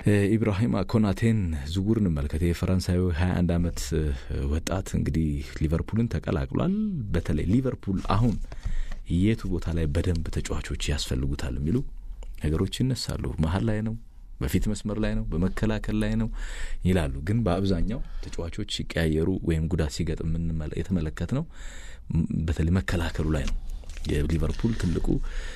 ኢብራሂም ኮናቴን ዝውውር እንመልከት። የፈረንሳዊ 21 ዓመት ወጣት እንግዲህ ሊቨርፑልን ተቀላቅሏል። በተለይ ሊቨርፑል አሁን የቱ ቦታ ላይ በደንብ ተጫዋቾች ያስፈልጉታል የሚሉ ነገሮች ይነሳሉ። መሀል ላይ ነው፣ በፊት መስመር ላይ ነው፣ በመከላከል ላይ ነው ይላሉ። ግን በአብዛኛው ተጫዋቾች ሲቀያየሩ ወይም ጉዳት ሲገጥም የተመለከት ነው በተለይ መከላከሉ ላይ ነው የሊቨርፑል ትልቁ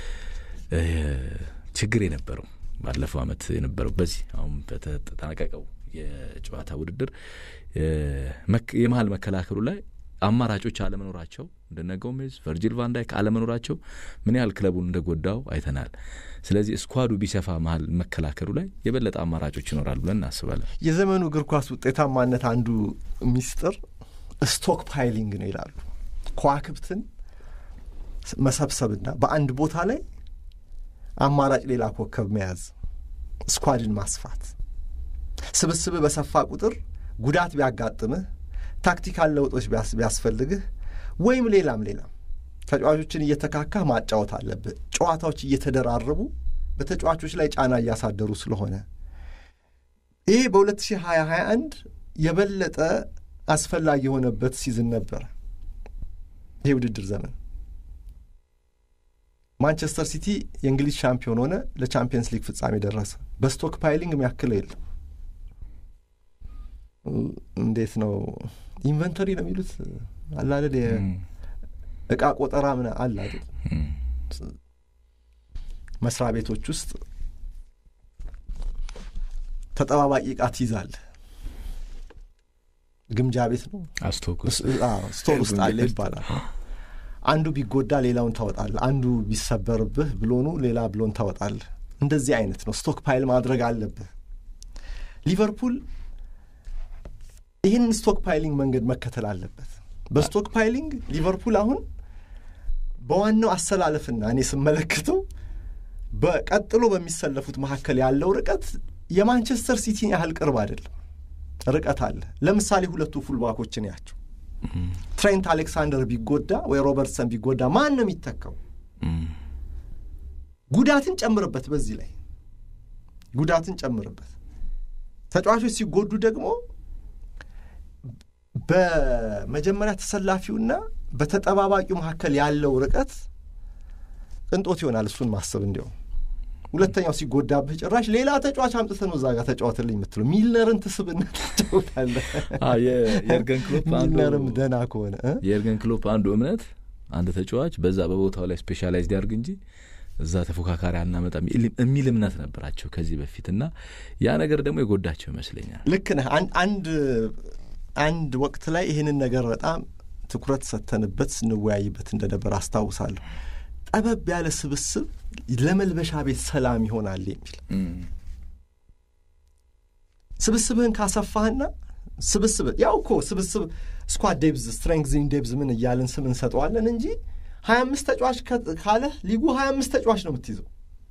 ችግር የነበረው ባለፈው ዓመት የነበረው በዚህ አሁን በተጠናቀቀው የጨዋታ ውድድር የመሀል መከላከሉ ላይ አማራጮች አለመኖራቸው እንደነ ጎሜዝ፣ ቨርጂል ቫንዳይክ አለመኖራቸው ምን ያህል ክለቡን እንደጎዳው አይተናል። ስለዚህ ስኳዱ ቢሰፋ መሀል መከላከሉ ላይ የበለጠ አማራጮች ይኖራል ብለን እናስባለን። የዘመኑ እግር ኳስ ውጤታማነት አንዱ ሚስጥር ስቶክ ፓይሊንግ ነው ይላሉ። ከዋክብትን መሰብሰብና በአንድ ቦታ ላይ አማራጭ ሌላ ኮከብ መያዝ፣ ስኳድን ማስፋት። ስብስብህ በሰፋ ቁጥር ጉዳት ቢያጋጥምህ፣ ታክቲካል ለውጦች ቢያስፈልግህ ወይም ሌላም ሌላም ተጫዋቾችን እየተካካህ ማጫወት አለብህ። ጨዋታዎች እየተደራረቡ በተጫዋቾች ላይ ጫና እያሳደሩ ስለሆነ ይሄ በ2021 የበለጠ አስፈላጊ የሆነበት ሲዝን ነበረ። ይሄ ውድድር ዘመን ማንቸስተር ሲቲ የእንግሊዝ ሻምፒዮን ሆነ፣ ለቻምፒየንስ ሊግ ፍጻሜ ደረሰ። በስቶክ ፓይሊንግ የሚያክለው የለም። እንዴት ነው ኢንቨንተሪ ነው የሚሉት አላደል እቃ ቆጠራ ምን አለ አይደል? መስሪያ ቤቶች ውስጥ ተጠባባቂ እቃ ትይዛለህ። ግምጃ ቤት ነው ስቶር ውስጥ አለ ይባላል። አንዱ ቢጎዳ ሌላውን ታወጣለህ። አንዱ ቢሰበርብህ ብሎኑ ሌላ ብሎን ታወጣለህ። እንደዚህ አይነት ነው። ስቶክ ፓይል ማድረግ አለብህ። ሊቨርፑል ይህን ስቶክ ፓይሊንግ መንገድ መከተል አለበት። በስቶክ ፓይሊንግ ሊቨርፑል አሁን በዋናው አሰላለፍና እኔ ስመለከተው በቀጥሎ በሚሰለፉት መካከል ያለው ርቀት የማንቸስተር ሲቲን ያህል ቅርብ አይደለም። ርቀት አለ። ለምሳሌ ሁለቱ ፉልባኮችን ያቸው ትሬንት አሌክሳንደር ቢጎዳ ወይ ሮበርትሰን ቢጎዳ ማን ነው የሚተካው? ጉዳትን ጨምርበት። በዚህ ላይ ጉዳትን ጨምርበት። ተጫዋቾች ሲጎዱ ደግሞ በመጀመሪያ ተሰላፊውና በተጠባባቂው መካከል ያለው ርቀት ቅንጦት ይሆናል። እሱን ማሰብ እንዲያውም ሁለተኛው ሲጎዳብህ ጭራሽ ሌላ ተጫዋች አምጥተህ ነው እዛ ጋር ተጫወትልኝ የምትለው ሚልነርን ትስብና ትጫወታለህ። የኤርገን ክሎፕ ሚልነርም ደህና ከሆነ የኤርገን ክሎፕ አንዱ እምነት አንድ ተጫዋች በዛ በቦታው ላይ ስፔሻላይዝድ ያድርግ እንጂ እዛ ተፎካካሪ አናመጣም የሚል እምነት ነበራቸው ከዚህ በፊት እና ያ ነገር ደግሞ የጎዳቸው ይመስለኛል። ልክ ነህ። አንድ አንድ ወቅት ላይ ይህንን ነገር በጣም ትኩረት ሰተንበት ስንወያይበት እንደነበር አስታውሳለሁ። ጠበብ ያለ ስብስብ ለመልበሻ ቤት ሰላም ይሆናል የሚል ስብስብህን ካሰፋህና ስብስብ ያው እኮ ስብስብ ስኳድ ዴብዝ ስትሬንግዝን ዴብዝ ምን እያልን ስም እንሰጠዋለን እንጂ ሀያ አምስት ተጫዋች ካለህ ሊጉ ሀያ አምስት ተጫዋች ነው የምትይዘው።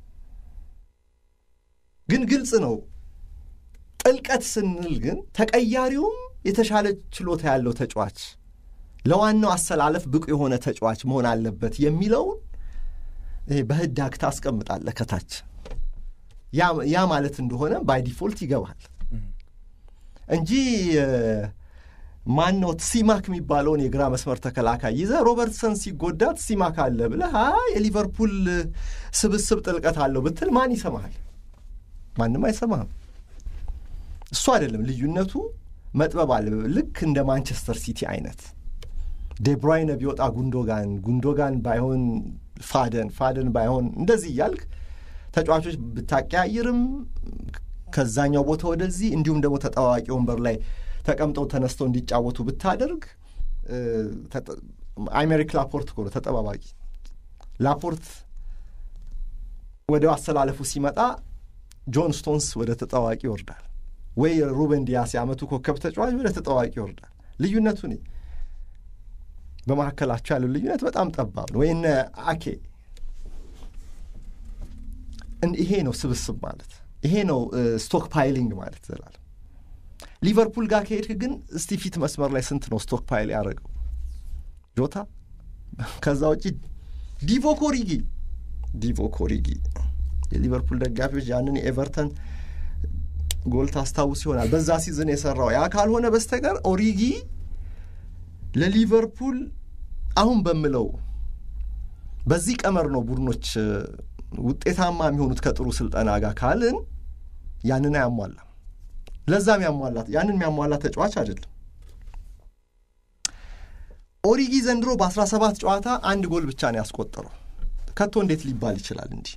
ግን ግልጽ ነው ጥልቀት ስንል ግን ተቀያሪውም የተሻለ ችሎታ ያለው ተጫዋች ለዋናው አሰላለፍ ብቁ የሆነ ተጫዋች መሆን አለበት የሚለውን በህዳግ ታስቀምጣለህ ከታች። ያ ማለት እንደሆነ ባይ ዲፎልት ይገባል እንጂ ማነው ሲማክ የሚባለውን የግራ መስመር ተከላካይ ይዘህ ሮበርትሰን ሲጎዳት ሲማክ አለ ብለህ የሊቨርፑል ስብስብ ጥልቀት አለው ብትል ማን ይሰማሃል? ማንም አይሰማህም። እሱ አይደለም ልዩነቱ፣ መጥበብ አለ። ልክ እንደ ማንቸስተር ሲቲ አይነት ዴብሮይነ ቢወጣ ጉንዶጋን፣ ጉንዶጋን ባይሆን ፋደን፣ ፋደን ባይሆን እንደዚህ እያልክ ተጫዋቾች ብታቀያይርም ከዛኛው ቦታ ወደዚህ እንዲሁም ደግሞ ተጠዋዋቂ ወንበር ላይ ተቀምጠው ተነስተው እንዲጫወቱ ብታደርግ አይሜሪክ ላፖርት እኮ ነው ተጠባባቂ። ላፖርት ወደ አሰላለፉ ሲመጣ ጆን ስቶንስ ወደ ተጠዋቂ ይወርዳል፣ ወይ ሩበን ዲያስ የዓመቱ ኮከብ ተጫዋች ወደ ተጠዋቂ ይወርዳል። ልዩነቱ እኔ በመካከላቸው ያለው ልዩነት በጣም ጠባብ ነው። ወይ እነ አኬ ይሄ ነው ስብስብ ማለት ይሄ ነው ስቶክ ፓይሊንግ ማለት ዘላለም ሊቨርፑል ጋር ከሄድክ ግን እስቲ ፊት መስመር ላይ ስንት ነው ስቶክ ፓይል ያደረገው ጆታ ከዛ ውጪ ዲቮ ኮሪጊ ዲቮ ኮሪጊ የሊቨርፑል ደጋፊዎች ያንን የኤቨርተን ጎል ታስታውስ ይሆናል በዛ ሲዝን የሰራው ያ ካልሆነ በስተቀር ኦሪጊ ለሊቨርፑል አሁን በምለው በዚህ ቀመር ነው ቡድኖች ውጤታማ የሚሆኑት ከጥሩ ስልጠና ጋር ካልን ያንን አያሟላም። ለዛም ያሟላት ያንን የሚያሟላ ተጫዋች አይደለም። ኦሪጊ ዘንድሮ በ17 ጨዋታ አንድ ጎል ብቻ ነው ያስቆጠረው። ከቶ እንዴት ሊባል ይችላል እንዲህ?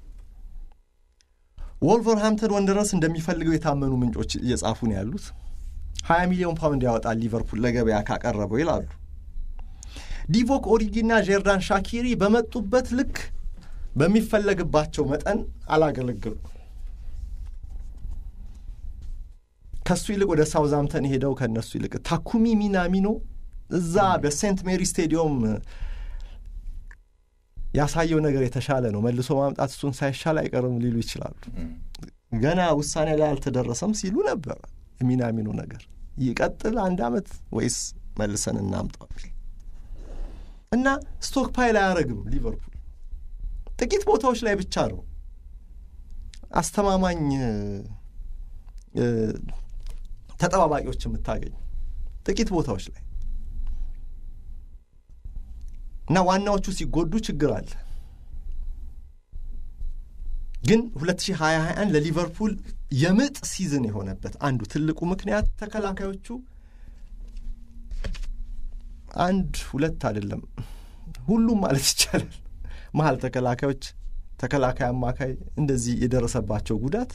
ወልቨርሃምፕተን ወንደረርስ እንደሚፈልገው የታመኑ ምንጮች እየጻፉ ነው ያሉት። 20 ሚሊዮን ፓውንድ ያወጣል ሊቨርፑል ለገበያ ካቀረበው ይላሉ። ዲቮክ ኦሪጊና ጄርዳን ሻኪሪ በመጡበት ልክ በሚፈለግባቸው መጠን አላገለግሉም። ከሱ ይልቅ ወደ ሳውዛምተን ሄደው ከእነሱ ይልቅ ታኩሚ ሚናሚኖ እዛ በሴንት ሜሪ ስቴዲየም ያሳየው ነገር የተሻለ ነው። መልሶ ማምጣት እሱን ሳይሻል አይቀርም ሊሉ ይችላሉ። ገና ውሳኔ ላይ አልተደረሰም ሲሉ ነበረ። ሚናሚኖ ነገር ይቀጥል አንድ ዓመት ወይስ መልሰን እናምጣው እና ስቶክ ፓይል አያደርግም ሊቨርፑል ጥቂት ቦታዎች ላይ ብቻ ነው አስተማማኝ ተጠባባቂዎች የምታገኝ ጥቂት ቦታዎች ላይ እና ዋናዎቹ ሲጎዱ ችግር አለ። ግን 2021 ለሊቨርፑል የምጥ ሲዝን የሆነበት አንዱ ትልቁ ምክንያት ተከላካዮቹ አንድ ሁለት አይደለም ሁሉም ማለት ይቻላል መሀል ተከላካዮች፣ ተከላካይ፣ አማካይ እንደዚህ የደረሰባቸው ጉዳት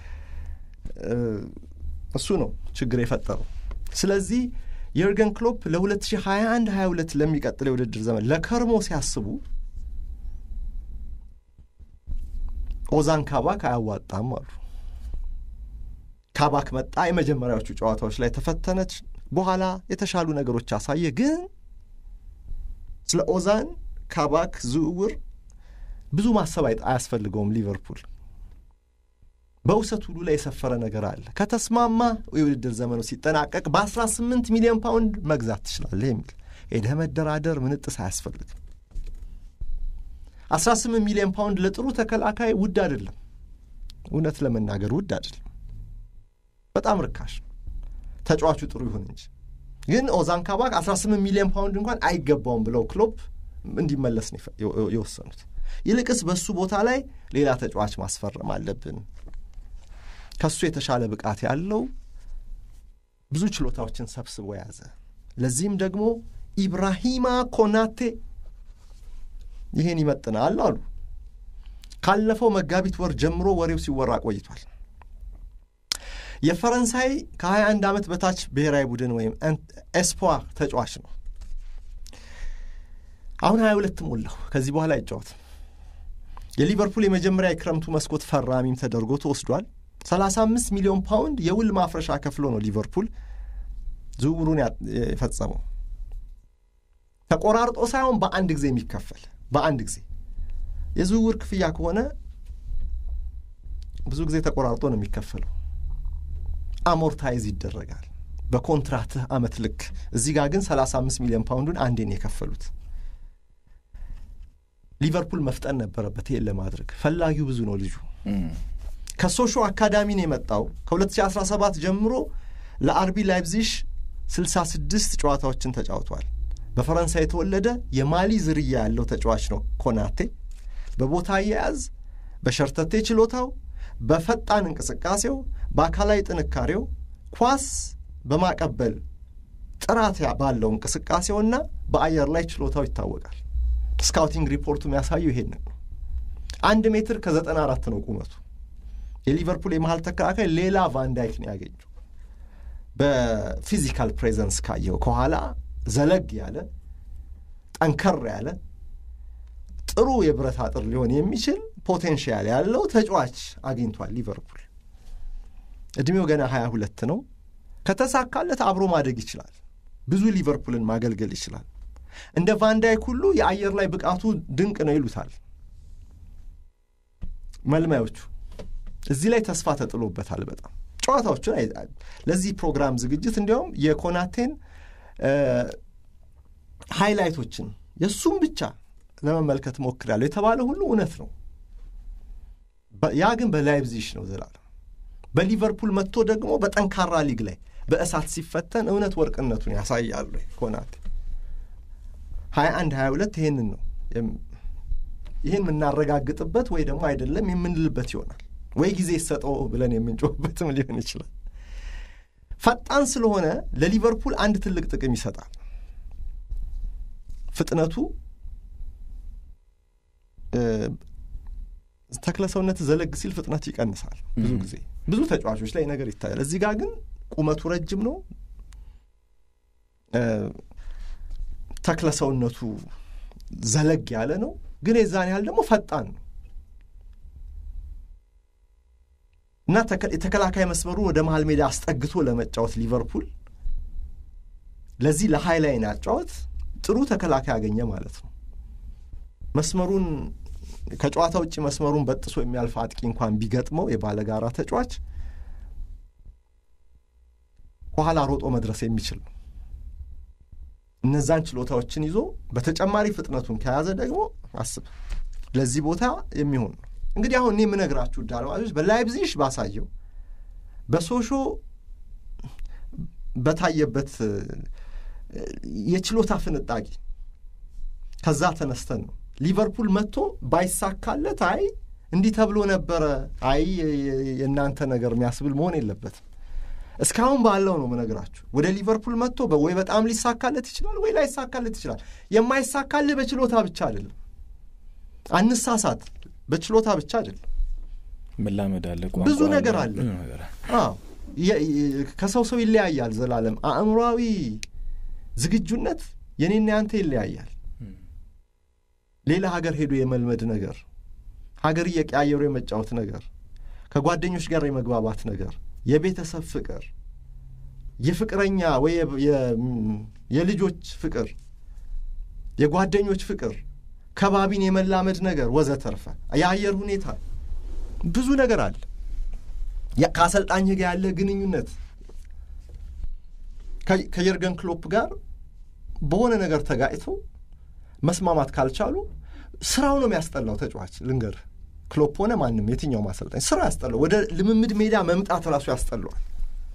እሱ ነው ችግር የፈጠረው። ስለዚህ የርገን ክሎፕ ለ2021 22 ለሚቀጥለው የውድድር ዘመን ለከርሞ ሲያስቡ ኦዛን ካባክ አያዋጣም አሉ። ካባክ መጣ፣ የመጀመሪያዎቹ ጨዋታዎች ላይ ተፈተነች፣ በኋላ የተሻሉ ነገሮች አሳየ። ግን ስለ ኦዛን ካባክ ዝውውር ብዙ ማሰብ አያስፈልገውም። ሊቨርፑል በውሰት ሁሉ ላይ የሰፈረ ነገር አለ። ከተስማማ የውድድር ዘመኑ ሲጠናቀቅ በ18 ሚሊዮን ፓውንድ መግዛት ትችላለህ የሚል ሄደህ መደራደር ምንጥስ አያስፈልግም። 18 ሚሊዮን ፓውንድ ለጥሩ ተከላካይ ውድ አይደለም። እውነት ለመናገር ውድ አይደለም፣ በጣም ርካሽ ተጫዋቹ ጥሩ ይሁን እንጂ። ግን ኦዛን ካባክ 18 ሚሊዮን ፓውንድ እንኳን አይገባውም ብለው ክሎፕ እንዲመለስ ነው የወሰኑት። ይልቅስ በሱ ቦታ ላይ ሌላ ተጫዋች ማስፈረም አለብን ከሱ የተሻለ ብቃት ያለው ብዙ ችሎታዎችን ሰብስቦ የያዘ ለዚህም ደግሞ ኢብራሂማ ኮናቴ ይህን ይመጥናል አሉ። ካለፈው መጋቢት ወር ጀምሮ ወሬው ሲወራ ቆይቷል። የፈረንሳይ ከ21 ዓመት በታች ብሔራዊ ቡድን ወይም ኤስፖር ተጫዋች ነው። አሁን 22 ሞላው። ከዚህ በኋላ አይጫወትም። የሊቨርፑል የመጀመሪያ የክረምቱ መስኮት ፈራሚም ተደርጎ ተወስዷል። 35 ሚሊዮን ፓውንድ የውል ማፍረሻ ከፍሎ ነው ሊቨርፑል ዝውውሩን የፈጸመው። ተቆራርጦ ሳይሆን በአንድ ጊዜ የሚከፈል በአንድ ጊዜ የዝውውር ክፍያ ከሆነ ብዙ ጊዜ ተቆራርጦ ነው የሚከፈለው። አሞርታይዝ ይደረጋል በኮንትራትህ አመት ልክ። እዚህ ጋር ግን 35 ሚሊዮን ፓውንዱን አንዴ ነው የከፈሉት። ሊቨርፑል መፍጠን ነበረበት ይሄን ለማድረግ ፈላጊው ብዙ ነው ልጁ ከሶሾ አካዳሚ ነው የመጣው። ከ2017 ጀምሮ ለአርቢ ላይፕዚሽ 66 ጨዋታዎችን ተጫውቷል። በፈረንሳይ የተወለደ የማሊ ዝርያ ያለው ተጫዋች ነው ኮናቴ። በቦታ አያያዝ፣ በሸርተቴ ችሎታው፣ በፈጣን እንቅስቃሴው፣ በአካላዊ ጥንካሬው፣ ኳስ በማቀበል ጥራት ባለው እንቅስቃሴውና በአየር ላይ ችሎታው ይታወቃል። ስካውቲንግ ሪፖርቱ የሚያሳየው ይሄንን ነው። አንድ ሜትር ከዘጠና አራት ነው ቁመቱ። የሊቨርፑል የመሀል ተከላካይ ሌላ ቫንዳይክ ነው ያገኘው። በፊዚካል ፕሬዘንስ ካየው ከኋላ ዘለግ ያለ ጠንከር ያለ ጥሩ የብረት አጥር ሊሆን የሚችል ፖቴንሽያል ያለው ተጫዋች አግኝቷል ሊቨርፑል። እድሜው ገና ሀያ ሁለት ነው። ከተሳካለት አብሮ ማደግ ይችላል። ብዙ ሊቨርፑልን ማገልገል ይችላል። እንደ ቫንዳይክ ሁሉ የአየር ላይ ብቃቱ ድንቅ ነው ይሉታል መልማዮቹ። እዚህ ላይ ተስፋ ተጥሎበታል በጣም ጨዋታዎቹን ለዚህ ፕሮግራም ዝግጅት እንዲያውም የኮናቴን ሃይላይቶችን የእሱም ብቻ ለመመልከት ሞክሬያለሁ። የተባለ ሁሉ እውነት ነው። ያ ግን በላይፕዚሽ ነው ዘላለም በሊቨርፑል መጥቶ ደግሞ በጠንካራ ሊግ ላይ በእሳት ሲፈተን እውነት ወርቅነቱን ያሳያሉ። ኮናቴ ሀያ አንድ ሀያ ሁለት ይህንን ነው ይህን የምናረጋግጥበት ወይ ደግሞ አይደለም የምንልበት ይሆናል ወይ ጊዜ ይሰጠው ብለን የምንጮህበትም ሊሆን ይችላል። ፈጣን ስለሆነ ለሊቨርፑል አንድ ትልቅ ጥቅም ይሰጣል። ፍጥነቱ ተክለ ሰውነት ዘለግ ሲል ፍጥነቱ ይቀንሳል። ብዙ ጊዜ ብዙ ተጫዋቾች ላይ ነገር ይታያል። እዚህ ጋር ግን ቁመቱ ረጅም ነው። ተክለ ሰውነቱ ዘለግ ያለ ነው፣ ግን የዛን ያህል ደግሞ ፈጣን ነው እና የተከላካይ መስመሩ ወደ መሀል ሜዳ አስጠግቶ ለመጫወት ሊቨርፑል ለዚህ ለሃይላይን አጫወት ጥሩ ተከላካይ ያገኘ ማለት ነው። መስመሩን ከጨዋታ ውጭ መስመሩን በጥሶ የሚያልፍ አጥቂ እንኳን ቢገጥመው የባለጋራ ተጫዋች ከኋላ ሮጦ መድረስ የሚችል ነው። እነዛን ችሎታዎችን ይዞ በተጨማሪ ፍጥነቱን ከያዘ ደግሞ አስብ ለዚህ ቦታ የሚሆን ነው። እንግዲህ አሁን እኔ የምነግራችሁ አድማጮች በላይፕዚሽ ባሳየው በሶሾ በታየበት የችሎታ ፍንጣቂ ከዛ ተነስተን ነው ሊቨርፑል መጥቶ ባይሳካለት አይ እንዲህ ተብሎ ነበረ አይ የእናንተ ነገር የሚያስብል መሆን የለበትም። እስካሁን ባለው ነው ምነግራችሁ። ወደ ሊቨርፑል መጥቶ ወይ በጣም ሊሳካለት ይችላል ወይ ላይሳካለት ይችላል። የማይሳካልህ በችሎታ ብቻ አይደለም። አንሳሳት፣ በችሎታ ብቻ አይደለም። መላመድ አለ፣ ብዙ ነገር አለ። ከሰው ሰው ይለያያል። ዘላለም አእምሯዊ ዝግጁነት የኔና ያንተ ይለያያል። ሌላ ሀገር ሄዶ የመልመድ ነገር፣ ሀገር እየቀያየሩ የመጫወት ነገር፣ ከጓደኞች ጋር የመግባባት ነገር፣ የቤተሰብ ፍቅር፣ የፍቅረኛ ወይ የልጆች ፍቅር፣ የጓደኞች ፍቅር፣ ከባቢን የመላመድ ነገር ወዘተርፈ፣ የአየር ሁኔታ ብዙ ነገር አለ። ከአሰልጣኝ ጋር ያለ ግንኙነት ከየርገን ክሎፕ ጋር በሆነ ነገር ተጋጭተው መስማማት ካልቻሉ ስራው ነው የሚያስጠላው። ተጫዋች ልንገርህ፣ ክሎፕ ሆነ ማንም የትኛው ማሰልጣኝ ስራ ያስጠላው። ወደ ልምምድ ሜዳ መምጣት ራሱ ያስጠላዋል።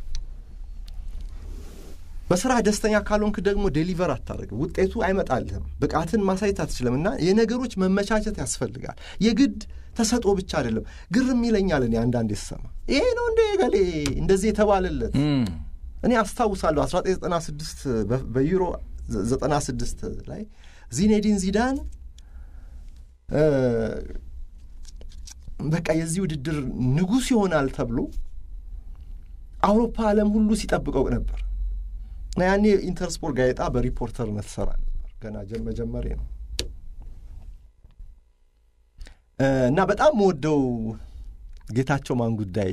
በስራ ደስተኛ ካልሆንክ ደግሞ ዴሊቨር አታደርግም፣ ውጤቱ አይመጣልህም፣ ብቃትን ማሳየት አትችልም። እና የነገሮች መመቻቸት ያስፈልጋል። የግድ ተሰጥኦ ብቻ አይደለም። ግርም ይለኛል እኔ አንዳንዴ ስሰማ ይሄ ነው እንደ ገሌ እንደዚህ የተባለለት እኔ አስታውሳለሁ 1996 በዩሮ 96 ላይ ዚኔዲን ዚዳን በቃ የዚህ ውድድር ንጉሥ ይሆናል ተብሎ አውሮፓ ዓለም ሁሉ ሲጠብቀው ነበር እና ያኔ ኢንተርስፖርት ጋዜጣ በሪፖርተርነት ሰራ ነበር። ገና መጀመሪያ ነው እና በጣም መወደው ጌታቸው ማን ጉዳይ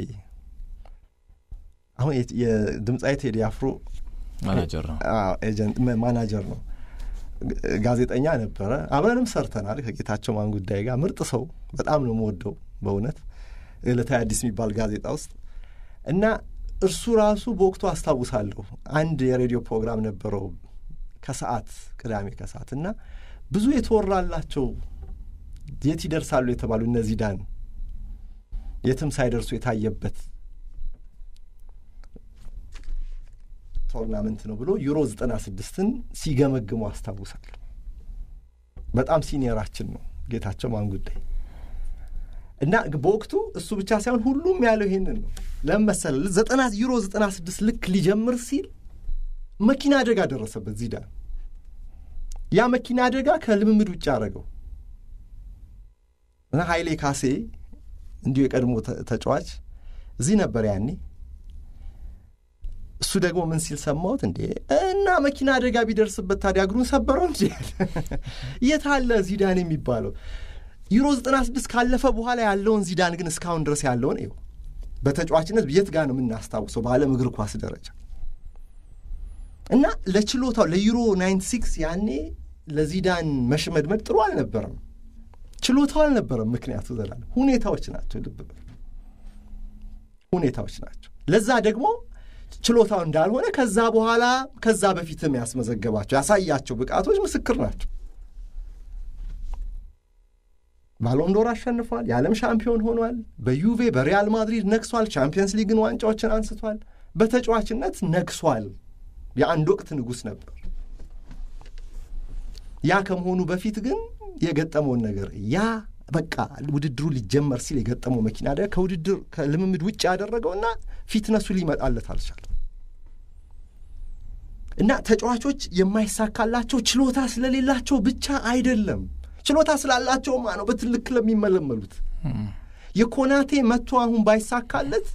አሁን የድምፃዊ ቴዲ አፍሮ ማናጀር ነው ኤጀንት ማናጀር ነው። ጋዜጠኛ ነበረ። አብረንም ሰርተናል ከጌታቸው ማን ጉዳይ ጋር። ምርጥ ሰው በጣም ነው የምወደው በእውነት ዕለታዊ አዲስ የሚባል ጋዜጣ ውስጥ እና እርሱ ራሱ በወቅቱ አስታውሳለሁ አንድ የሬዲዮ ፕሮግራም ነበረው ከሰዓት ቅዳሜ ከሰዓት እና ብዙ የተወራላቸው የት ይደርሳሉ የተባሉ እነዚህ ዳን የትም ሳይደርሱ የታየበት ቶርናመንት ነው ብሎ ዩሮ ዘጠና ስድስትን ሲገመግሙ አስታውሳለሁ። በጣም ሲኒየራችን ነው ጌታቸው ማን ጉዳይ እና በወቅቱ እሱ ብቻ ሳይሆን ሁሉም ያለው ይሄንን ነው። ለምን መሰለህ? ዘጠና ዩሮ ዘጠና ስድስት ልክ ሊጀምር ሲል መኪና አደጋ ደረሰበት ዚዳን። ያ መኪና አደጋ ከልምምድ ውጭ አደረገው እና ኃይሌ ካሴ እንዲሁ የቀድሞ ተጫዋች እዚህ ነበር ያኔ እሱ ደግሞ ምን ሲል ሰማሁት እንዴ እና መኪና አደጋ ቢደርስበት ታዲያ እግሩን ሰበረው እንጂ የት አለ ዚዳን የሚባለው ዩሮ ዘጠና ስድስት ካለፈ በኋላ ያለውን ዚዳን ግን እስካሁን ድረስ ያለውን ይኸው በተጫዋችነት የት ጋር ነው የምናስታውሰው በዓለም እግር ኳስ ደረጃ እና ለችሎታው ለዩሮ ናይንቲ ሲክስ ያኔ ለዚዳን መሽመድመድ ጥሩ አልነበረም ችሎታው አልነበረም ምክንያቱ ዘላለም ሁኔታዎች ናቸው ልብ በል ሁኔታዎች ናቸው ለዛ ደግሞ ችሎታው እንዳልሆነ ከዛ በኋላ ከዛ በፊትም ያስመዘገባቸው ያሳያቸው ብቃቶች ምስክር ናቸው። ባሎንዶር አሸንፏል። የዓለም ሻምፒዮን ሆኗል። በዩቬ በሪያል ማድሪድ ነግሷል። ቻምፒየንስ ሊግን ዋንጫዎችን አንስቷል። በተጫዋችነት ነግሷል። የአንድ ወቅት ንጉሥ ነበር። ያ ከመሆኑ በፊት ግን የገጠመውን ነገር ያ በቃ ውድድሩ ሊጀመር ሲል የገጠመው መኪና አደጋ ከውድድር ከልምምድ ውጭ ያደረገውና ፊትነሱ ሊመጣለት አልቻለም እና ተጫዋቾች የማይሳካላቸው ችሎታ ስለሌላቸው ብቻ አይደለም፣ ችሎታ ስላላቸውማ ነው በትልቅ ክለብ የሚመለመሉት። የኮናቴ መጥቶ አሁን ባይሳካለት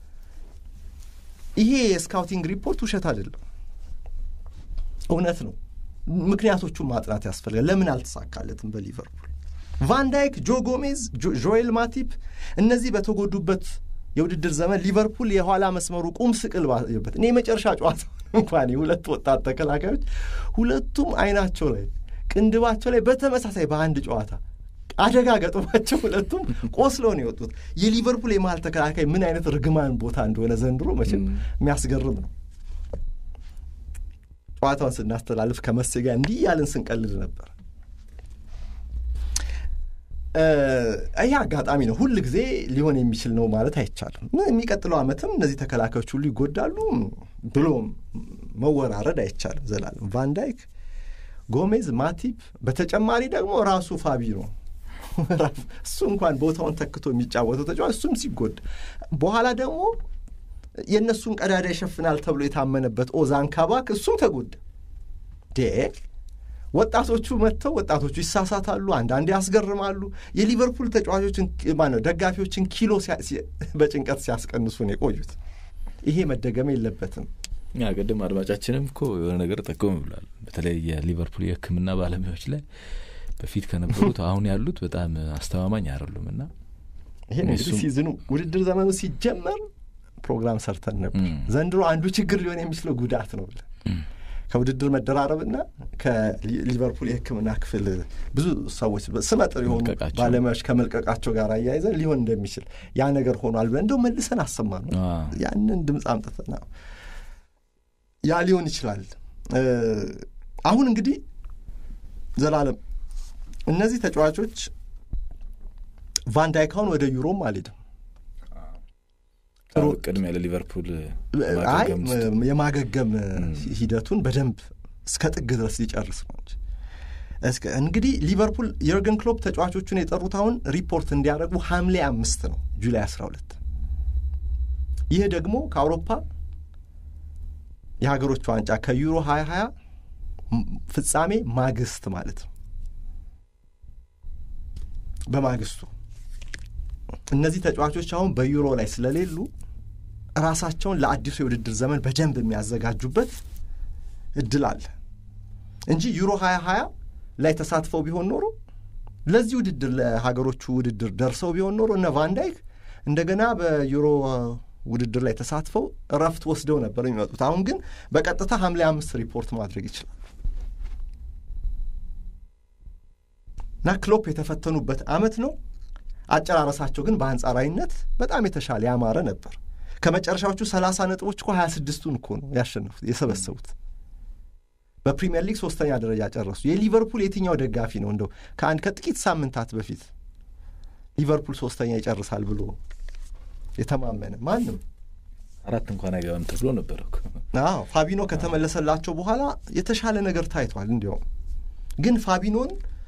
ይሄ የስካውቲንግ ሪፖርት ውሸት አይደለም፣ እውነት ነው። ምክንያቶቹን ማጥናት ያስፈልጋል። ለምን አልተሳካለትም በሊቨርፑል? ቫንዳይክ፣ ጆ ጎሜዝ፣ ጆኤል ማቲፕ እነዚህ በተጎዱበት የውድድር ዘመን ሊቨርፑል የኋላ መስመሩ ቁም ስቅል ባየበት እኔ የመጨረሻ ጨዋታ እንኳን የሁለት ወጣት ተከላካዮች ሁለቱም አይናቸው ላይ ቅንድባቸው ላይ በተመሳሳይ በአንድ ጨዋታ አደጋ ገጥሟቸው ሁለቱም ቆስለው ነው የወጡት። የሊቨርፑል የመሀል ተከላካይ ምን አይነት ርግማን ቦታ እንደሆነ ዘንድሮ መቼም የሚያስገርም ነው። ጨዋታውን ስናስተላልፍ ከመሴ ጋር እንዲህ ያልን ስንቀልድ ነበር። ይህ አጋጣሚ ነው። ሁል ጊዜ ሊሆን የሚችል ነው ማለት አይቻልም። የሚቀጥለው ዓመትም እነዚህ ተከላካዮች ሁሉ ይጎዳሉ ብሎ መወራረድ አይቻልም። ዘላለም ቫንዳይክ፣ ጎሜዝ፣ ማቲፕ በተጨማሪ ደግሞ ራሱ ፋቢሮ እሱ እንኳን ቦታውን ተክቶ የሚጫወተው ተጫዋች እሱም ሲጎዳ በኋላ ደግሞ የእነሱን ቀዳዳ ይሸፍናል ተብሎ የታመነበት ኦዛን ካባክ እሱም ተጎዳ። ዴ ወጣቶቹ መጥተው ወጣቶቹ ይሳሳታሉ፣ አንዳንዴ ያስገርማሉ። የሊቨርፑል ተጫዋቾችን ማነው ደጋፊዎችን ኪሎ በጭንቀት ሲያስቀንሱ ነው የቆዩት። ይሄ መደገም የለበትም። ያ ቅድም አድማጫችንም እኮ የሆነ ነገር ጠቆም ብሏል። በተለይ የሊቨርፑል የሕክምና ባለሙያዎች ላይ በፊት ከነበሩት አሁን ያሉት በጣም አስተማማኝ አይደሉም እና ይሄ እንግዲህ ሲዝኑ ውድድር ዘመኑ ሲጀመር ፕሮግራም ሰርተን ነበር። ዘንድሮ አንዱ ችግር ሊሆን የሚችለው ጉዳት ነው ብለን ከውድድር መደራረብና ከሊቨርፑል የሕክምና ክፍል ብዙ ሰዎች ስመጥር የሆኑ ባለሙያዎች ከመልቀቃቸው ጋር አያይዘን ሊሆን እንደሚችል ያ ነገር ሆኗል ብለን እንደው መልሰን አሰማ ነው ያንን ድምፅ አምጥተና ያ ሊሆን ይችላል። አሁን እንግዲህ ዘላለም እነዚህ ተጫዋቾች ቫንዳይካውን ወደ ዩሮም አልሄድም ቅድሚያ ለሊቨርፑል አይ የማገገም ሂደቱን በደንብ እስከ ጥግ ድረስ ሊጨርስ ነው እንጂ እንግዲህ ሊቨርፑል የርገን ክሎፕ ተጫዋቾቹን የጠሩት አሁን ሪፖርት እንዲያደርጉ ሐምሌ አምስት ነው ጁላይ አስራ ሁለት ይህ ደግሞ ከአውሮፓ የሀገሮች ዋንጫ ከዩሮ ሀያ ሀያ ፍጻሜ ማግስት ማለት ነው በማግስቱ እነዚህ ተጫዋቾች አሁን በዩሮ ላይ ስለሌሉ ራሳቸውን ለአዲሱ የውድድር ዘመን በደንብ የሚያዘጋጁበት እድል አለ እንጂ ዩሮ ሀያ ሀያ ላይ ተሳትፈው ቢሆን ኖሮ ለዚህ ውድድር ለሀገሮቹ ውድድር ደርሰው ቢሆን ኖሮ እነ ቫንዳይክ እንደገና በዩሮ ውድድር ላይ ተሳትፈው እረፍት ወስደው ነበር የሚመጡት። አሁን ግን በቀጥታ ሐምሌ አምስት ሪፖርት ማድረግ ይችላል እና ክሎፕ የተፈተኑበት አመት ነው። አጨራረሳቸው ግን በአንጻራዊነት በጣም የተሻለ ያማረ ነበር። ከመጨረሻዎቹ ሰላሳ ነጥቦች እኮ ሀያ ስድስቱን እኮ ነው ያሸነፉት የሰበሰቡት። በፕሪምየር ሊግ ሶስተኛ ደረጃ ጨረሱ። የሊቨርፑል የትኛው ደጋፊ ነው እንደው ከአንድ ከጥቂት ሳምንታት በፊት ሊቨርፑል ሶስተኛ ይጨርሳል ብሎ የተማመነ ማንም አራት እንኳን አይገባም ተብሎ ነበር። አዎ ፋቢኖ ከተመለሰላቸው በኋላ የተሻለ ነገር ታይቷል። እንዲያውም ግን ፋቢኖን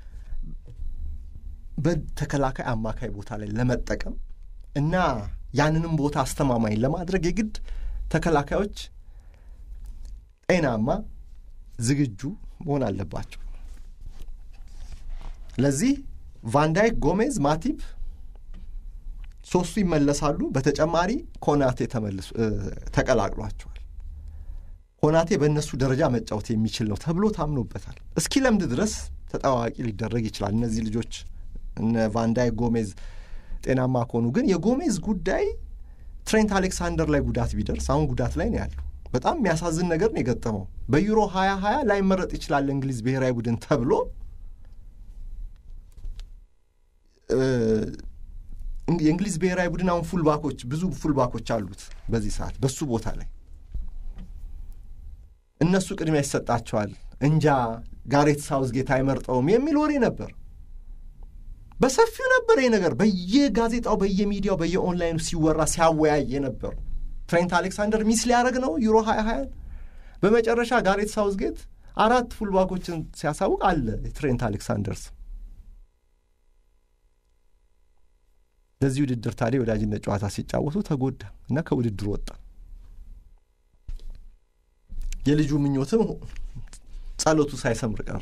በተከላካይ አማካይ ቦታ ላይ ለመጠቀም እና ያንንም ቦታ አስተማማኝ ለማድረግ የግድ ተከላካዮች ጤናማ፣ ዝግጁ መሆን አለባቸው። ለዚህ ቫንዳይክ፣ ጎሜዝ፣ ማቲፕ ሶስቱ ይመለሳሉ። በተጨማሪ ኮናቴ ተመልሶ ተቀላቅሏቸዋል። ኮናቴ በእነሱ ደረጃ መጫወት የሚችል ነው ተብሎ ታምኖበታል። እስኪ ለምድ ድረስ ተጠዋዋቂ ሊደረግ ይችላል። እነዚህ ልጆች እነ ቫንዳይክ፣ ጎሜዝ ጤናማ ከሆኑ ግን የጎሜዝ ጉዳይ ትሬንት አሌክሳንደር ላይ ጉዳት ቢደርስ አሁን ጉዳት ላይ ነው ያለው። በጣም የሚያሳዝን ነገር ነው የገጠመው። በዩሮ ሀያ ሀያ ላይመረጥ ይችላል እንግሊዝ ብሔራዊ ቡድን ተብሎ የእንግሊዝ ብሔራዊ ቡድን አሁን ፉልባኮች ብዙ ፉልባኮች አሉት በዚህ ሰዓት በሱ ቦታ ላይ እነሱ ቅድሚያ ይሰጣቸዋል። እንጃ ጋሬት ሳውዝጌት አይመርጠውም የሚል ወሬ ነበር። በሰፊው ነበር ይህ ነገር በየጋዜጣው በየሚዲያው በየኦንላይኑ ሲወራ ሲያወያይ የነበሩ ትሬንት አሌክሳንደር ሚስ ሊያደርግ ነው ዩሮ ሀያ ሀያን በመጨረሻ ጋሬት ሳውዝጌት አራት ፉልባኮችን ሲያሳውቅ አለ ትሬንት አሌክሳንደርስ ለዚህ ውድድር ታዲያ የወዳጅነት ጨዋታ ሲጫወቱ ተጎዳ እና ከውድድሩ ወጣ የልጁ ምኞትም ጸሎቱ ሳይሰምር ቀር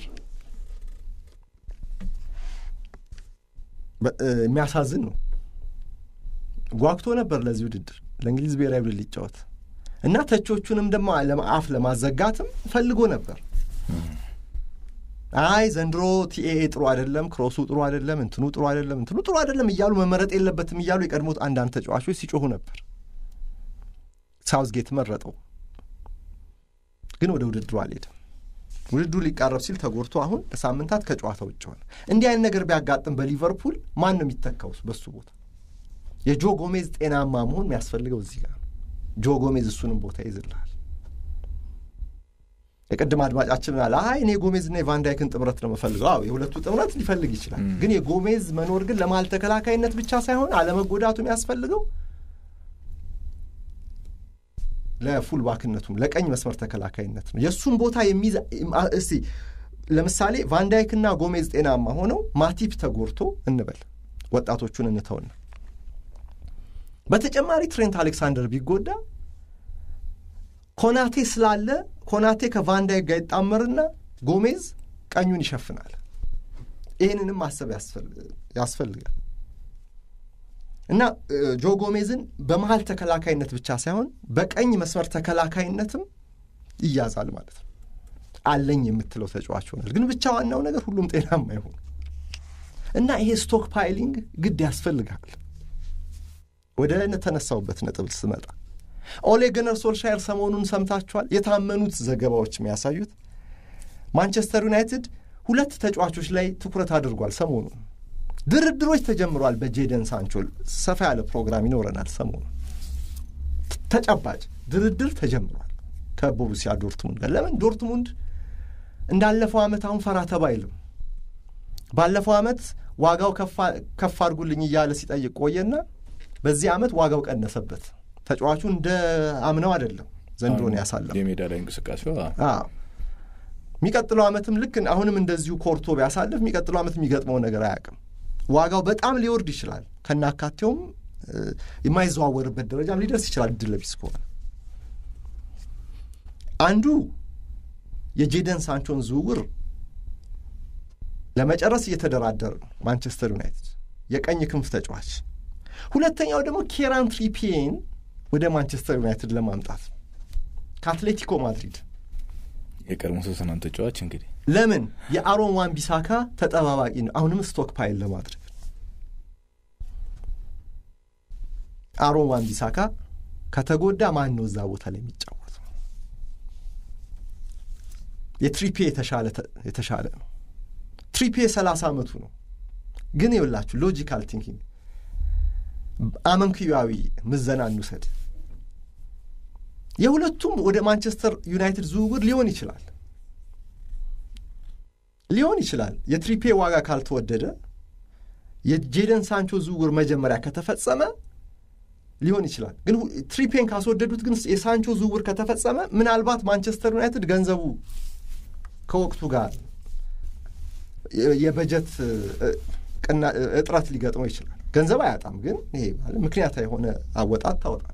የሚያሳዝን ነው ጓግቶ ነበር ለዚህ ውድድር ለእንግሊዝ ብሔራዊ ቡድን ሊጫወት እና ተቾቹንም ደግሞ አፍ ለማዘጋትም ፈልጎ ነበር አይ ዘንድሮ ቲኤኤ ጥሩ አይደለም ክሮሱ ጥሩ አይደለም እንትኑ ጥሩ አይደለም እንትኑ ጥሩ አይደለም እያሉ መመረጥ የለበትም እያሉ የቀድሞት አንዳንድ ተጫዋቾች ሲጮሁ ነበር ሳውዝጌት መረጠው ግን ወደ ውድድሩ አልሄድም ውድድሩ ሊቃረብ ሲል ተጎድቶ አሁን ለሳምንታት ከጨዋታ ውጭ ሆነ እንዲህ አይነት ነገር ቢያጋጥም በሊቨርፑል ማን ነው የሚተካውስ በሱ ቦታ የጆ ጎሜዝ ጤናማ መሆን የሚያስፈልገው እዚህ ጋር ጆ ጎሜዝ እሱንም ቦታ ይዝልሃል የቅድም አድማጫችን አለ አይ እኔ የጎሜዝና የቫንዳይክን ጥምረት ነው የምፈልገው አዎ የሁለቱ ጥምረት ሊፈልግ ይችላል ግን የጎሜዝ መኖር ግን ለመሀል ተከላካይነት ብቻ ሳይሆን አለመጎዳቱ የሚያስፈልገው ለፉልባክነቱም ለቀኝ መስመር ተከላካይነት ነው የእሱም ቦታ የሚይዝ እስቲ ለምሳሌ ቫንዳይክና ጎሜዝ ጤናማ ሆነው ማቲፕ ተጎድቶ እንበል ወጣቶቹን እንተውና በተጨማሪ ትሬንት አሌክሳንደር ቢጎዳ ኮናቴ ስላለ ኮናቴ ከቫንዳይክ ጋር ይጣመርና ጎሜዝ ቀኙን ይሸፍናል ይህንንም ማሰብ ያስፈልጋል እና ጆ ጎሜዝን በመሀል ተከላካይነት ብቻ ሳይሆን በቀኝ መስመር ተከላካይነትም ይያዛል ማለት ነው አለኝ የምትለው ተጫዋች ሆናል ግን ብቻ ዋናው ነገር ሁሉም ጤናማ ይሆኑ እና ይሄ ስቶክ ፓይሊንግ ግድ ያስፈልጋል ወደ ተነሳውበት ነጥብ ስመጣ ኦሌ ገነር ሶልሻየር ሰሞኑን ሰምታችኋል የታመኑት ዘገባዎች የሚያሳዩት ማንቸስተር ዩናይትድ ሁለት ተጫዋቾች ላይ ትኩረት አድርጓል ሰሞኑን ድርድሮች ተጀምሯል በጄደን ሳንቾ ሰፋ ያለ ፕሮግራም ይኖረናል ሰሞኑን ተጨባጭ ድርድር ተጀምሯል ከቦሩሲያ ዶርትሙንድ ጋር ለምን ዶርትሙንድ እንዳለፈው ዓመት አሁን ፈራ ተባ አይልም ባለፈው ዓመት ዋጋው ከፍ አድርጉልኝ እያለ ሲጠይቅ ቆየና በዚህ ዓመት ዋጋው ቀነሰበት ተጫዋቹ እንደ አምነው አይደለም ዘንድሮን ያሳለፈው የሜዳ ላይ እንቅስቃሴ የሚቀጥለው ዓመትም ልክ አሁንም እንደዚሁ ኮርቶ ቢያሳልፍ የሚቀጥለው ዓመት የሚገጥመው ነገር አያውቅም ዋጋው በጣም ሊወርድ ይችላል ከናካቴውም የማይዘዋወርበት ደረጃም ሊደርስ ይችላል እድል ቢስ ከሆነ አንዱ የጄደን ሳንቾን ዝውውር ለመጨረስ እየተደራደረ ነው ማንቸስተር ዩናይትድ የቀኝ ክንፍ ተጫዋች ሁለተኛው ደግሞ ኬራን ትሪፒዬን ወደ ማንቸስተር ዩናይትድ ለማምጣት ከአትሌቲኮ ማድሪድ የቀድሞ ቶተንሃም ተጫዋች እንግዲህ ለምን የአሮን ዋን ቢሳካ ተጠባባቂ ነው አሁንም ስቶክ ፓይል ለማድረግ አሮን ዋን ቢሳካ ከተጎዳ ማን ነው እዛ ቦታ ላይ የሚጫወተው የትሪፔ የተሻለ ነው ትሪፔ ሰላሳ ዓመቱ ነው ግን ይውላችሁ ሎጂካል ቲንኪንግ አመንክያዊ ምዘና እንውሰድ የሁለቱም ወደ ማንቸስተር ዩናይትድ ዝውውር ሊሆን ይችላል ሊሆን ይችላል የትሪፔ ዋጋ ካልተወደደ የጄደን ሳንቾ ዝውውር መጀመሪያ ከተፈጸመ ሊሆን ይችላል ግን ትሪፔን ካስወደዱት ግን የሳንቾ ዝውውር ከተፈጸመ ምናልባት ማንቸስተር ዩናይትድ ገንዘቡ ከወቅቱ ጋር የበጀት እጥረት ሊገጥመው ይችላል ገንዘብ አያጣም ግን ይሄ ምክንያት የሆነ አወጣት ታወጣል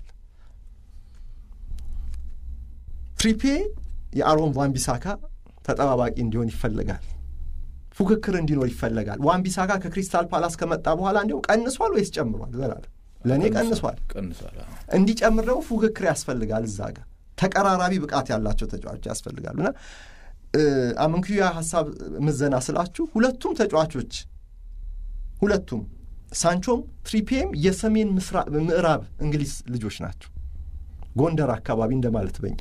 ትሪፔ የአሮን ዋንቢሳካ ተጠባባቂ እንዲሆን ይፈለጋል ፉክክር እንዲኖር ይፈለጋል ዋንቢሳካ ከክሪስታል ፓላስ ከመጣ በኋላ እንዲሁም ቀንሷል ወይስ ጨምሯል ዘላለም ለእኔ ቀንሷል እንዲጨምር ደግሞ ፉክክር ያስፈልጋል እዛ ጋር ተቀራራቢ ብቃት ያላቸው ተጫዋቾች ያስፈልጋሉ እና አመንክያ ሀሳብ ምዘና ስላችሁ ሁለቱም ተጫዋቾች ሁለቱም ሳንቾም ትሪፔም የሰሜን ምዕራብ እንግሊዝ ልጆች ናቸው ጎንደር አካባቢ እንደማለት በኛ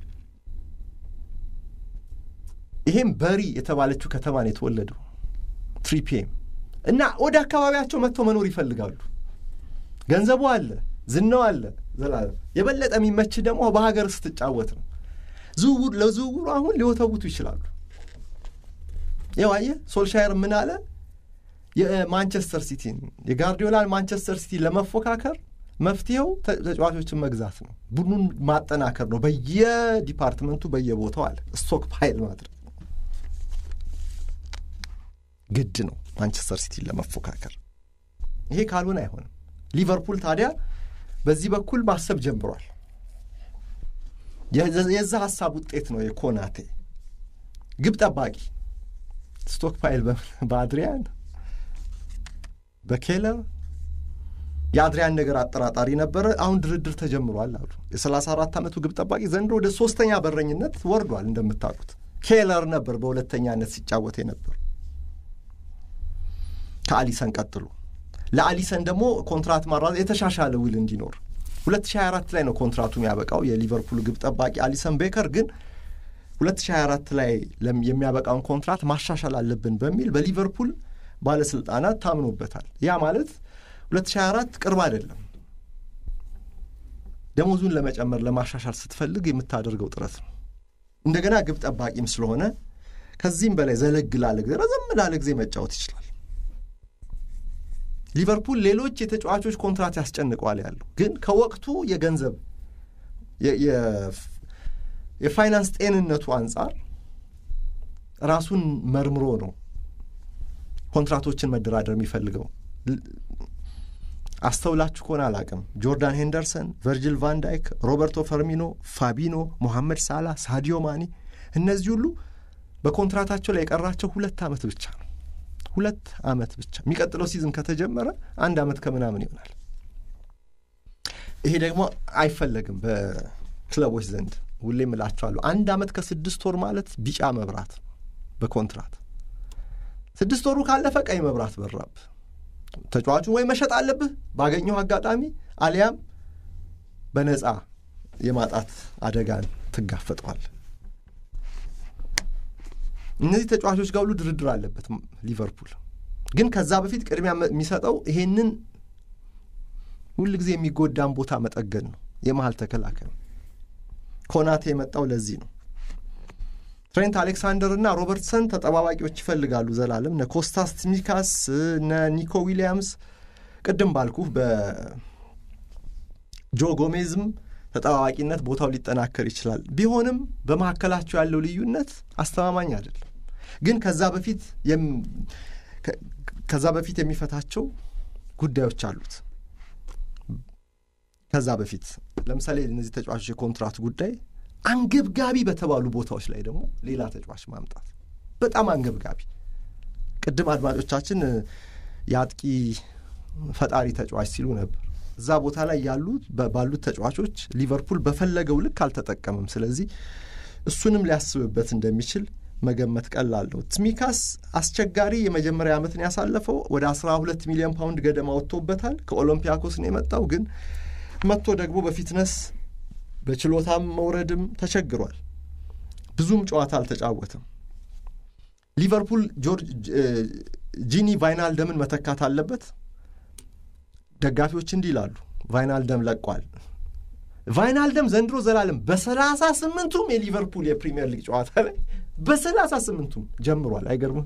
ይሄም በሪ የተባለችው ከተማ ነው የተወለደው ትሪፔም እና ወደ አካባቢያቸው መጥተው መኖር ይፈልጋሉ ገንዘቡ አለ ዝናው አለ ዘላለም የበለጠ የሚመች ደግሞ በሀገር ስትጫወት ነው ዝውውር ለዝውውሩ አሁን ሊወተውቱ ይችላሉ ይኸው አየህ ሶልሻየር ምን አለ የማንቸስተር ሲቲን የጋርዲዮላን ማንቸስተር ሲቲ ለመፎካከር መፍትሄው ተጫዋቾችን መግዛት ነው። ቡድኑን ማጠናከር ነው። በየዲፓርትመንቱ በየቦታው አለ ስቶክ ፓይል ማድረግ ግድ ነው ማንቸስተር ሲቲን ለመፎካከር። ይሄ ካልሆነ አይሆንም። ሊቨርፑል ታዲያ በዚህ በኩል ማሰብ ጀምሯል። የዛ ሀሳብ ውጤት ነው የኮናቴ ግብ ጠባቂ ስቶክ ፓይል በአድሪያን በኬለር የአድሪያን ነገር አጠራጣሪ ነበረ። አሁን ድርድር ተጀምሯል አሉ። የሰላሳ አራት ዓመቱ ግብ ጠባቂ ዘንድሮ ወደ ሶስተኛ በረኝነት ወርዷል። እንደምታውቁት ኬለር ነበር በሁለተኛነት ሲጫወት ነበር ከአሊሰን ቀጥሎ። ለአሊሰን ደግሞ ኮንትራት ማራ የተሻሻለ ውል እንዲኖር 2024 ላይ ነው ኮንትራቱ የሚያበቃው የሊቨርፑል ግብ ጠባቂ አሊሰን ቤከር ግን 2024 ላይ የሚያበቃውን ኮንትራት ማሻሻል አለብን በሚል በሊቨርፑል ባለስልጣናት ታምኖበታል። ያ ማለት 2024 ቅርብ አይደለም። ደሞዙን ለመጨመር ለማሻሻል ስትፈልግ የምታደርገው ጥረት ነው። እንደገና ግብ ጠባቂም ስለሆነ ከዚህም በላይ ዘለግ ላለ ጊዜ ረዘም ላለ ጊዜ መጫወት ይችላል። ሊቨርፑል ሌሎች የተጫዋቾች ኮንትራት ያስጨንቀዋል ያለው ግን ከወቅቱ የገንዘብ የፋይናንስ ጤንነቱ አንጻር ራሱን መርምሮ ነው ኮንትራቶችን መደራደር የሚፈልገው። አስተውላችሁ ከሆነ አላቅም፣ ጆርዳን ሄንደርሰን፣ ቨርጂል ቫንዳይክ፣ ሮበርቶ ፈርሚኖ፣ ፋቢኖ፣ ሞሐመድ ሳላ፣ ሳዲዮ ማኒ እነዚህ ሁሉ በኮንትራታቸው ላይ የቀራቸው ሁለት ዓመት ብቻ ነው። ሁለት ዓመት ብቻ። የሚቀጥለው ሲዝን ከተጀመረ አንድ ዓመት ከምናምን ይሆናል። ይሄ ደግሞ አይፈለግም በክለቦች ዘንድ። ሁሌም እላቸዋለሁ አንድ ዓመት ከስድስት ወር ማለት ቢጫ መብራት በኮንትራት ስድስት ወሩ ካለፈ ቀይ መብራት በራብ። ተጫዋቹን ወይ መሸጥ አለብህ ባገኘው አጋጣሚ፣ አሊያም በነፃ የማጣት አደጋን ትጋፈጠዋል። እነዚህ ተጫዋቾች ጋር ሁሉ ድርድር አለበት ሊቨርፑል። ግን ከዛ በፊት ቅድሚያ የሚሰጠው ይሄንን ሁል ጊዜ የሚጎዳን ቦታ መጠገን ነው። የመሀል ተከላካይ ኮናቴ የመጣው ለዚህ ነው። ትሬንት አሌክሳንደር እና ሮበርትሰን ተጠባባቂዎች ይፈልጋሉ ዘላለም እነ ኮስታስ ሚካስ እነ ኒኮ ዊሊያምስ ቅድም ባልኩህ በጆ ጎሜዝም ተጠባባቂነት ቦታው ሊጠናከር ይችላል። ቢሆንም በመካከላቸው ያለው ልዩነት አስተማማኝ አይደለም። ግን ከዛ በፊት ከዛ በፊት የሚፈታቸው ጉዳዮች አሉት። ከዛ በፊት ለምሳሌ እነዚህ ተጫዋቾች የኮንትራት ጉዳይ አንገብጋቢ በተባሉ ቦታዎች ላይ ደግሞ ሌላ ተጫዋች ማምጣት በጣም አንገብጋቢ። ቅድም አድማጮቻችን የአጥቂ ፈጣሪ ተጫዋች ሲሉ ነበር። እዛ ቦታ ላይ ያሉት ባሉት ተጫዋቾች ሊቨርፑል በፈለገው ልክ አልተጠቀምም። ስለዚህ እሱንም ሊያስብበት እንደሚችል መገመት ቀላል ነው። ትሚካስ አስቸጋሪ የመጀመሪያ ዓመትን ያሳለፈው ወደ 12 ሚሊዮን ፓውንድ ገደማ ወጥቶበታል። ከኦሎምፒያኮስ ነው የመጣው ግን መጥቶ ደግሞ በፊትነስ በችሎታም መውረድም ተቸግሯል። ብዙም ጨዋታ አልተጫወትም። ሊቨርፑል ጂኒ ቫይናልደምን መተካት አለበት። ደጋፊዎች እንዲህ ይላሉ፣ ቫይናልደም ለቋል። ቫይናልደም ዘንድሮ ዘላለም በሰላሳ ስምንቱም የሊቨርፑል የፕሪሚየር ሊግ ጨዋታ ላይ በሰላሳ ስምንቱም ጀምሯል። አይገርምም?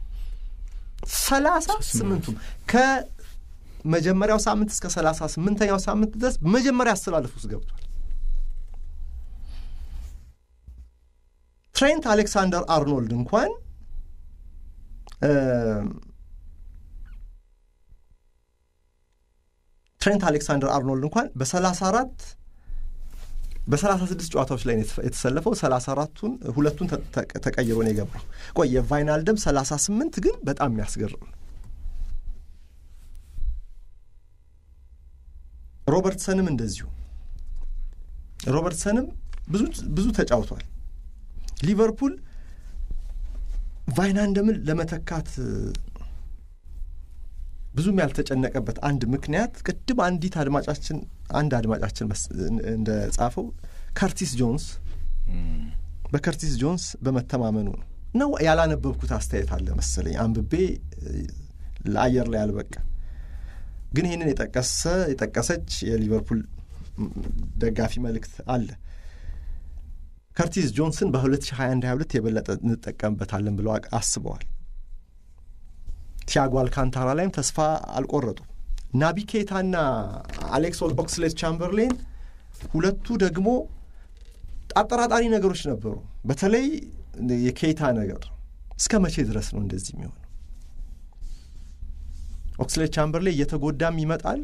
ሰላሳ ስምንቱም ከመጀመሪያው ሳምንት እስከ ሰላሳ ስምንተኛው ሳምንት ድረስ መጀመሪያ አስተላለፍ ውስጥ ገብቷል። ትሬንት አሌክሳንደር አርኖልድ እንኳን ትሬንት አሌክሳንደር አርኖልድ እንኳን በሰላሳ አራት በሰላሳ ስድስት ጨዋታዎች ላይ የተሰለፈው ሰላሳ አራቱን ሁለቱን ተቀይሮ ነው የገባው። ቆይ የቫይናልደም ሰላሳ ስምንት ግን በጣም የሚያስገርም ነው። ሮበርትሰንም እንደዚሁ ሮበርትሰንም ብዙ ብዙ ተጫውቷል። ሊቨርፑል ቫይናልደምን ለመተካት ብዙም ያልተጨነቀበት አንድ ምክንያት ቅድም አንዲት አድማጫችን አንድ አድማጫችን እንደ ጻፈው ከርቲስ ጆንስ በከርቲስ ጆንስ በመተማመኑ ነው ነው ያላነበብኩት አስተያየት አለ መሰለኝ አንብቤ ለአየር ላይ አልበቃ ግን ይህንን የጠቀሰ የጠቀሰች የሊቨርፑል ደጋፊ መልእክት አለ ከርቲስ ጆንስን በ2021 22 የበለጠ እንጠቀምበታለን ብለው አስበዋል ቲያጎ አልካንታራ ላይም ተስፋ አልቆረጡም። ናቢ ኬታና አሌክስ ኦክስሌት ቻምበርሌን ሁለቱ ደግሞ አጠራጣሪ ነገሮች ነበሩ። በተለይ የኬታ ነገር እስከ መቼ ድረስ ነው እንደዚህ የሚሆነው? ኦክስሌት ቻምበርሌን እየተጎዳም ይመጣል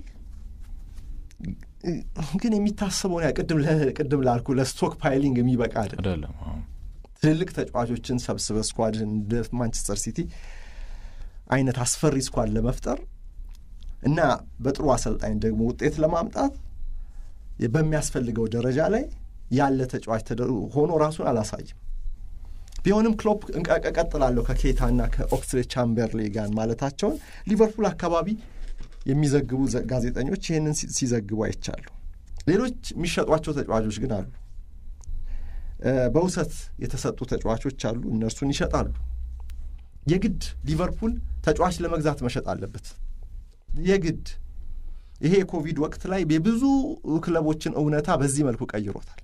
ግን የሚታሰበውን ያ ቅድም ላልኩ ለስቶክ ፓይሊንግ የሚበቃ አይደለም። ትልልቅ ተጫዋቾችን ሰብስበ ስኳድ እንደ ማንቸስተር ሲቲ አይነት አስፈሪ ስኳድ ለመፍጠር እና በጥሩ አሰልጣኝ ደግሞ ውጤት ለማምጣት በሚያስፈልገው ደረጃ ላይ ያለ ተጫዋች ሆኖ ራሱን አላሳይም። ቢሆንም ክሎፕ እቀጥላለሁ ከኬታና ከኦክስሌት ቻምበርሌ ጋር ማለታቸውን ሊቨርፑል አካባቢ የሚዘግቡ ጋዜጠኞች ይህንን ሲዘግቡ አይቻሉ። ሌሎች የሚሸጧቸው ተጫዋቾች ግን አሉ። በውሰት የተሰጡ ተጫዋቾች አሉ። እነርሱን ይሸጣሉ። የግድ ሊቨርፑል ተጫዋች ለመግዛት መሸጥ አለበት። የግድ ይሄ የኮቪድ ወቅት ላይ የብዙ ክለቦችን እውነታ በዚህ መልኩ ቀይሮታል።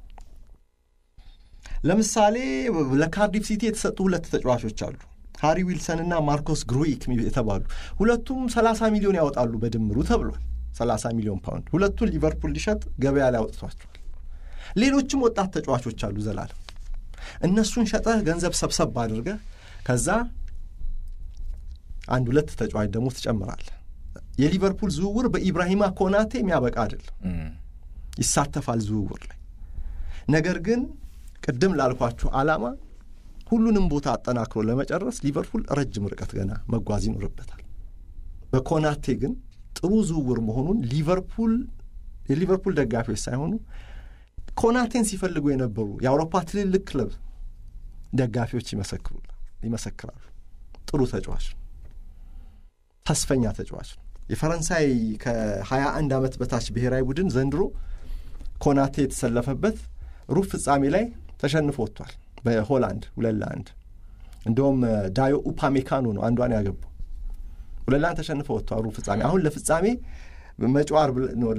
ለምሳሌ ለካርዲፍ ሲቲ የተሰጡ ሁለት ተጫዋቾች አሉ ሃሪ ዊልሰን እና ማርኮስ ግሩይክ የተባሉ ሁለቱም ሰላሳ ሚሊዮን ያወጣሉ በድምሩ ተብሏል። ሰላሳ ሚሊዮን ፓውንድ ሁለቱን ሊቨርፑል ሊሸጥ ገበያ ላይ አውጥቷቸዋል። ሌሎችም ወጣት ተጫዋቾች አሉ ዘላለም እነሱን ሸጠህ ገንዘብ ሰብሰብ አድርገህ ከዛ አንድ ሁለት ተጫዋች ደግሞ ትጨምራለህ። የሊቨርፑል ዝውውር በኢብራሂማ ኮናቴ የሚያበቃ አይደለም። ይሳተፋል ዝውውር ላይ ነገር ግን ቅድም ላልኳችሁ ዓላማ ሁሉንም ቦታ አጠናክሮ ለመጨረስ ሊቨርፑል ረጅም ርቀት ገና መጓዝ ይኖርበታል። በኮናቴ ግን ጥሩ ዝውውር መሆኑን ሊቨርፑል የሊቨርፑል ደጋፊዎች ሳይሆኑ ኮናቴን ሲፈልጉ የነበሩ የአውሮፓ ትልልቅ ክለብ ደጋፊዎች ይመሰክራሉ። ጥሩ ተጫዋች ነው። ተስፈኛ ተጫዋች ነው። የፈረንሳይ ከሀያ አንድ ዓመት በታች ብሔራዊ ቡድን ዘንድሮ ኮናቴ የተሰለፈበት ሩብ ፍጻሜ ላይ ተሸንፎ ወጥቷል። በሆላንድ ሁለት ለአንድ እንደውም ዳዮ ኡፓሜካኖ ነው አንዷን ያገባው። ሁለት ለአንድ ተሸንፎ ወጥቷል ሩብ ፍጻሜ። አሁን ለፍጻሜ መጪው ዓርብ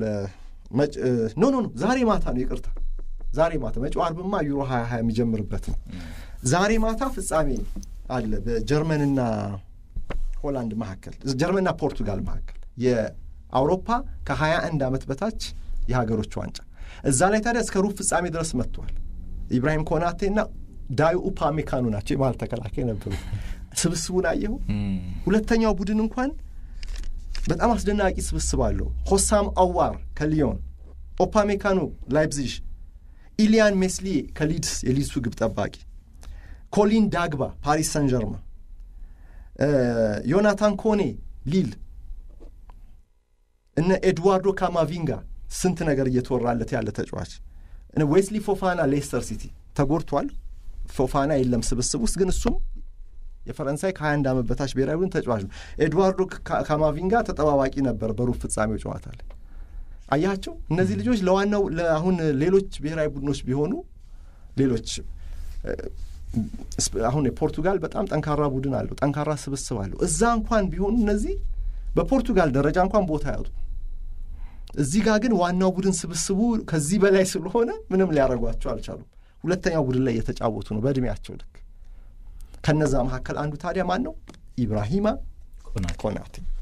ኖ ኖ ኖ ዛሬ ማታ ነው ይቅርታ፣ ዛሬ ማታ መጪው ዓርብማ ዩሮ ሀያ ሀያ የሚጀምርበት ነው። ዛሬ ማታ ፍጻሜ አለ በጀርመንና ሆላንድ መካከል፣ ጀርመንና ፖርቱጋል መካከል የአውሮፓ ከሀያ አንድ ዓመት በታች የሀገሮች ዋንጫ እዛ ላይ ታዲያ እስከ ሩብ ፍጻሜ ድረስ መጥተዋል። ኢብራሂም ኮናቴና ዳዩ ኡፓሜካኖ ናቸው የመሃል ተከላካይ ነበሩ። ስብስቡን አየሁ። ሁለተኛው ቡድን እንኳን በጣም አስደናቂ ስብስብ አለው። ሆሳም አዋር ከሊዮን፣ ኦፓሜካኖ ላይፕዚሽ፣ ኢሊያን ሜስሊ ከሊድስ የሊድሱ ግብ ጠባቂ፣ ኮሊን ዳግባ ፓሪስ ሰን ጀርማ፣ ዮናታን ኮኔ ሊል፣ እነ ኤድዋርዶ ካማቪንጋ ስንት ነገር እየተወራለት ያለ ተጫዋች ዌስሊ ፎፋና ሌስተር ሲቲ ተጎድቷል። ፎፋና የለም ስብስብ ውስጥ ግን እሱም የፈረንሳይ ከ21 ዓመት በታች ብሔራዊ ቡድን ተጫዋች ነው። ኤድዋርዶ ካማቪንጋ ተጠባባቂ ነበር በሩብ ፍጻሜው ጨዋታ ላይ አያቸው። እነዚህ ልጆች ለዋናው ለአሁን ሌሎች ብሔራዊ ቡድኖች ቢሆኑ ሌሎች አሁን የፖርቱጋል በጣም ጠንካራ ቡድን አለው፣ ጠንካራ ስብስብ አለው። እዛ እንኳን ቢሆኑ እነዚህ በፖርቱጋል ደረጃ እንኳን ቦታ ያጡ እዚህ ጋር ግን ዋናው ቡድን ስብስቡ ከዚህ በላይ ስለሆነ ምንም ሊያደርጓቸው አልቻሉም። ሁለተኛው ቡድን ላይ እየተጫወቱ ነው በእድሜያቸው ልክ። ከነዛ መካከል አንዱ ታዲያ ማን ነው? ኢብራሂማ ኮናቴ